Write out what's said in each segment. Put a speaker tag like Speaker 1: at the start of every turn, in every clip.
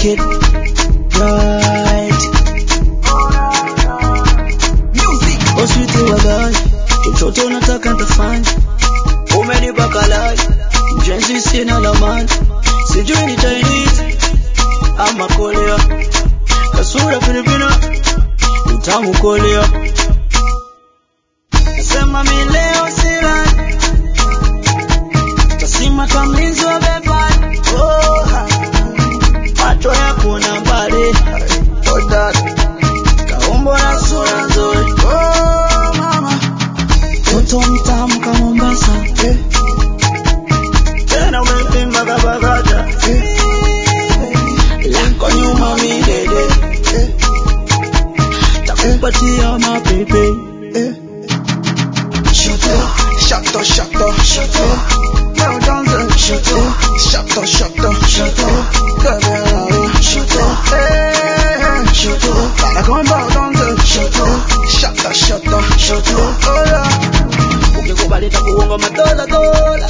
Speaker 1: make it right. Oh sweetie walai, chochote unataka nitafanya. Umenipa kalai, mjenzi sina lamani, sijui ni Chinese ama Korea, kasura Filipino, utamu Korea. Nasema mi leo silali, tasima kama mlinzi wa bebani. Oh, ha. macho ya kuona mbali, oh dada, kaumbo na sura nzuri. Oh mama, mtoto mtamu kama Mombasa, eh. tena umepimba kabagaja eh. lako nyuma midede eh. takupatia mapepe eh.
Speaker 2: Shato, shato, shato. Well done, then. Shato, shato, shato, shato. Baby, I love you. Shato, hey, shato. Gotta go and bow down, then. Shato, shato, shato, shato. Oh yeah.
Speaker 1: ukikubali takuonga madola dola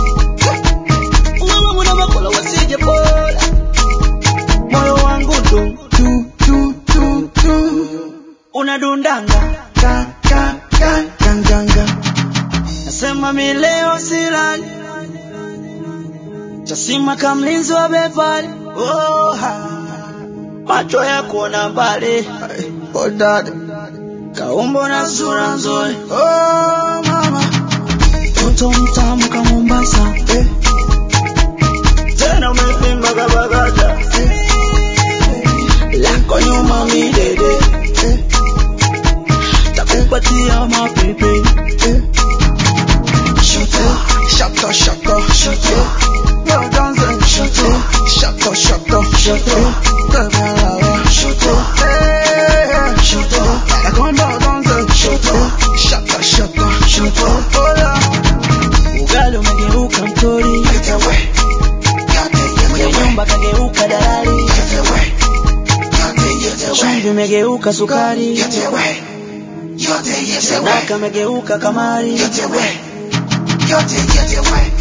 Speaker 1: wewe mwana makola wasije pola moyo wangu tu
Speaker 2: Tu, tu, tu, tu.
Speaker 1: unadundanga
Speaker 2: Ga, ga, ga, gang, gang, gang.
Speaker 1: nasema mi leo silali tasima kama mlinzi wa bepali oh, ha. macho ya kuona mbali
Speaker 2: Hey, Oh dada,
Speaker 1: kaumbo na sura nzuri
Speaker 2: oh mama,
Speaker 1: mtoto mtamu kama Mombasa
Speaker 2: eh,
Speaker 1: tena umepimba kabagaja lako nyuma midede
Speaker 2: eh,
Speaker 1: takupatia mapepe
Speaker 2: eh. Shato, shato, shato, shato. Well done, then. Shato, shato, shato, shato. Baby, I love you. Shato, hey, shato. Gotta go and bow down, then. Shato, shato, shato, shato. Oh yeah.
Speaker 1: ugali umegeuka mtori
Speaker 2: Get away, get it,
Speaker 1: kwenye
Speaker 2: get away,
Speaker 1: nyumba kageuka dalali
Speaker 2: get away, get it, get away,
Speaker 1: chumvi imegeuka sukari
Speaker 2: get away, get it, get away,
Speaker 1: sadaka imegeuka kamari
Speaker 2: get away, get it, get away.